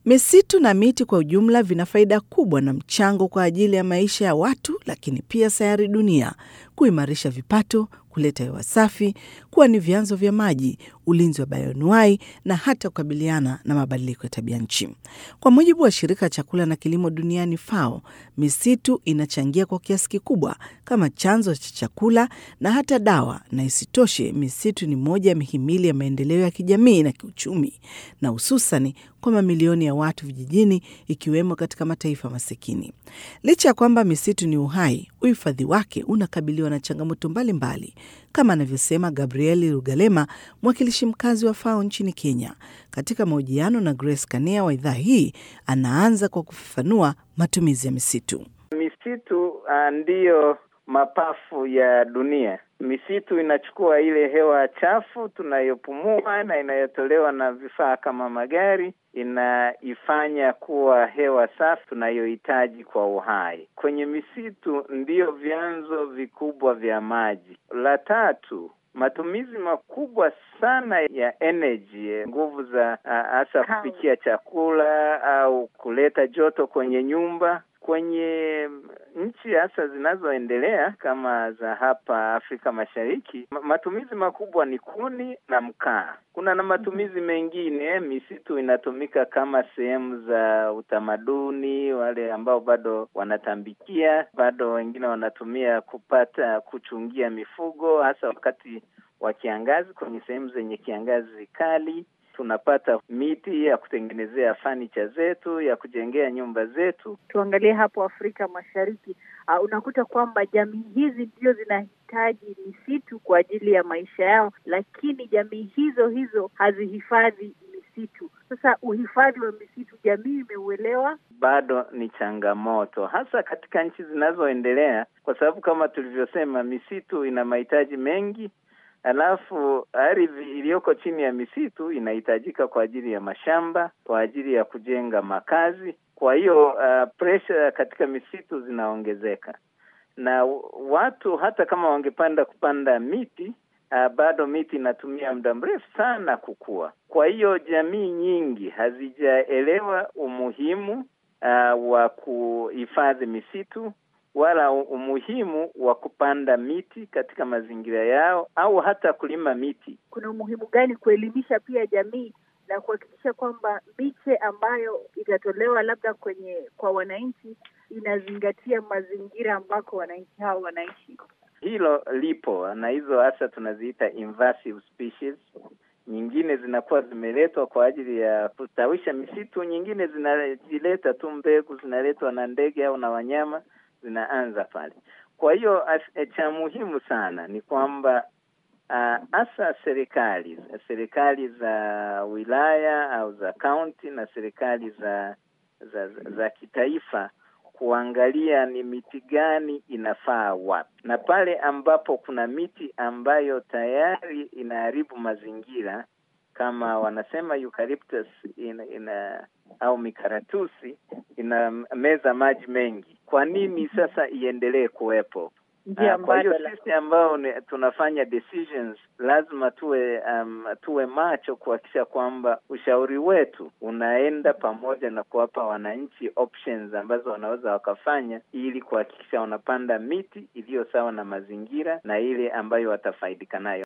Misitu na miti kwa ujumla vina faida kubwa na mchango kwa ajili ya maisha ya watu, lakini pia sayari dunia, kuimarisha vipato, kuleta hewa safi, kuwa ni vyanzo vya maji, ulinzi wa bayoanuai na hata kukabiliana na mabadiliko ya tabia nchi. Kwa mujibu wa shirika la chakula na kilimo duniani FAO, misitu inachangia kwa kiasi kikubwa kama chanzo cha chakula na hata dawa, na isitoshe misitu ni moja ya mihimili ya maendeleo ya kijamii na kiuchumi, na hususani kwa mamilioni ya watu vijijini, ikiwemo katika mataifa masikini. Licha ya kwamba misitu ni uhai, uhifadhi wake unakabiliwa na changamoto mbalimbali kama anavyosema Gabrieli Rugalema, mwakilishi mkazi wa FAO nchini Kenya. Katika mahojiano na Grace Kanea wa idhaa hii, anaanza kwa kufafanua matumizi ya misitu. Misitu uh, ndiyo mapafu ya dunia. Misitu inachukua ile hewa chafu tunayopumua na inayotolewa na vifaa kama magari, inaifanya kuwa hewa safi tunayohitaji kwa uhai. Kwenye misitu ndiyo vyanzo vikubwa vya maji. La tatu, matumizi makubwa sana ya energy, nguvu za hasa kupikia chakula au kuleta joto kwenye nyumba kwenye nchi hasa zinazoendelea kama za hapa Afrika Mashariki, matumizi makubwa ni kuni na mkaa. Kuna na matumizi mengine, misitu inatumika kama sehemu za utamaduni, wale ambao bado wanatambikia, bado wengine wanatumia kupata kuchungia mifugo, hasa wakati wa kiangazi, kwenye sehemu zenye kiangazi kali tunapata miti ya kutengenezea fanicha zetu, ya kujengea nyumba zetu. Tuangalie hapo Afrika Mashariki, uh, unakuta kwamba jamii hizi ndio zinahitaji misitu kwa ajili ya maisha yao, lakini jamii hizo hizo hazihifadhi misitu. Sasa uhifadhi wa misitu, jamii imeuelewa? Bado ni changamoto, hasa katika nchi zinazoendelea, kwa sababu kama tulivyosema, misitu ina mahitaji mengi Alafu ardhi iliyoko chini ya misitu inahitajika kwa ajili ya mashamba, kwa ajili ya kujenga makazi. Kwa hiyo uh, pressure katika misitu zinaongezeka, na watu hata kama wangepanda kupanda miti uh, bado miti inatumia muda mrefu sana kukua. Kwa hiyo jamii nyingi hazijaelewa umuhimu uh, wa kuhifadhi misitu wala umuhimu wa kupanda miti katika mazingira yao au hata kulima miti. Kuna umuhimu gani kuelimisha pia jamii na kuhakikisha kwamba miche ambayo itatolewa labda kwenye kwa wananchi inazingatia mazingira ambako wananchi hao wanaishi? Hilo lipo, na hizo hasa tunaziita invasive species. Nyingine zinakuwa zimeletwa kwa ajili ya kustawisha misitu, nyingine zinajileta tu, mbegu zinaletwa na ndege au na wanyama zinaanza pale. Kwa hiyo cha muhimu sana ni kwamba hasa uh, serikali serikali za wilaya au za kaunti na serikali za za, za, za kitaifa kuangalia ni miti gani inafaa wapi, na pale ambapo kuna miti ambayo tayari inaharibu mazingira kama wanasema eucalyptus ina, ina au mikaratusi inameza maji mengi. Kwa nini sasa iendelee kuwepo? Uh, kwa hiyo sisi ambao tunafanya decisions lazima tuwe um, tuwe macho kuhakikisha kwamba ushauri wetu unaenda pamoja na kuwapa wananchi options ambazo wanaweza wakafanya ili kuhakikisha wanapanda miti iliyo sawa na mazingira na ile ambayo watafaidika nayo.